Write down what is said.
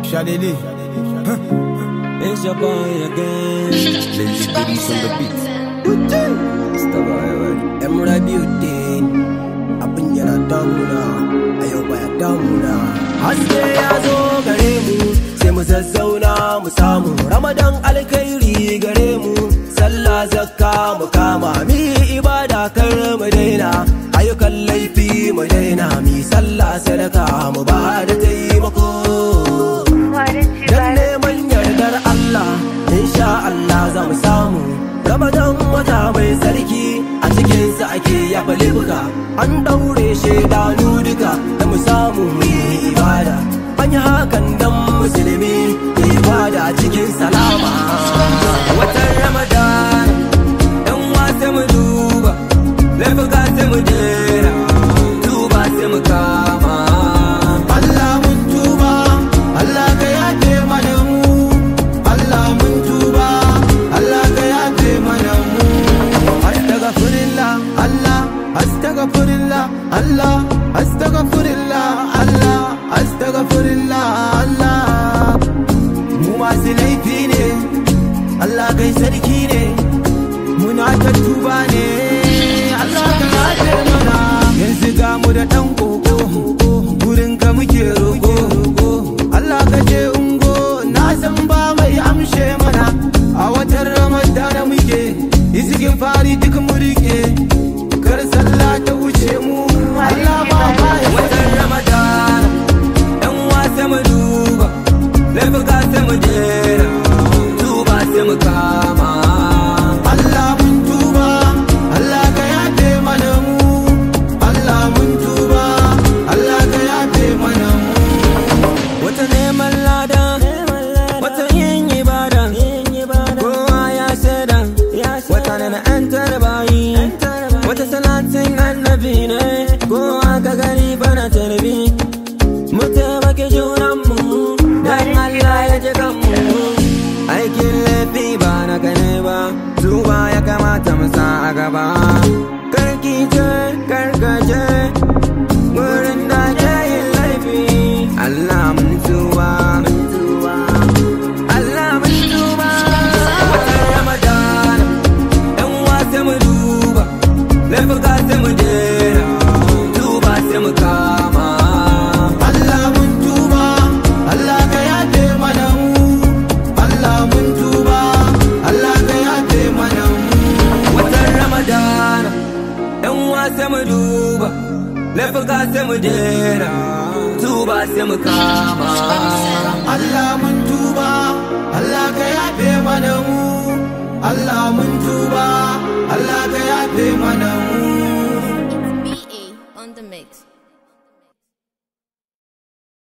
Shadidi. It's your boy again. Lazy goodies on the beat. Stop already. Emerald Beauty. Abin yana damuna, a yau baya damuna. Haske ya zo gare mu, sai mu zazzauna mu samu. Ramadan alkhairi gare mu, sallah zakka mu kama. Mi ibada kar mu daina, ayyukan laifi mu daina. Mi sallah sadaka mu ba da taimako. Dan neman yardar Allah, insha Allah za mu samu. Ramadan wata mai sarki a cikinsa ake yafa laifuka. An daure shaidanu duka da mu samu mu yi ibada. An yi hakan dan musulmi ya ibada cikin salama. Watan Ramadan, ɗan wasa mu duba, laifuka sai mu jera, duba sai mu kama. Allah mun tuba, Allah ka yafe mana mu. Allah mun tuba, Allah ka yafe mana mu. Astaghfirullah, Allah, astaghfirullah, Allah, astaghfirullah, Allah, astaghfirullah, Allah. Mu masu laifi ne, Allah kai sarki ne, muna ta tuba ne, Allah ka yafe mana. Yanzu ga mu da ɗan koko, gurin ka muke roƙo. Allah ka je ungo, na san ba mai amshe mana. A watan Ramadana muke, izigin fari duk mu rike. Kar sallah ta wuce mu, Allah ba ma ya Watan Ramadan, ɗan wasa mu duba, laifuka sai mu jera, duba sai mu kama. Allah mun tuba, Allah ka yafe mana mu. Allah mun tuba, Allah ka yafe mana mu. Wata neman lada, wata yin ibada, kowa ya shaida, wata na na ‘yan tarbayi, wata salatin annabi ne, kowa ka gani bana tarbi. Mu taimake junanmu, dan Allah ya ji kanmu. Aikin laifi ba na gane ba, tuba ya kamata mu sa a gaba. Karki ce, karkace, wurin da ke yin laifi. Allah mun tuba, Allah mun tuba. Watan Ramadan, ɗan wasa mu duba, laifuka sai mu jera, tuba sai mu kama. Allah mun tuba, Allah ka yafe mana mu. Allah mun tuba, Allah ka yafe mana mu. Watan Ramadan, ɗan wasa mu duba, laifuka sai mu jera, tuba sai mu kama.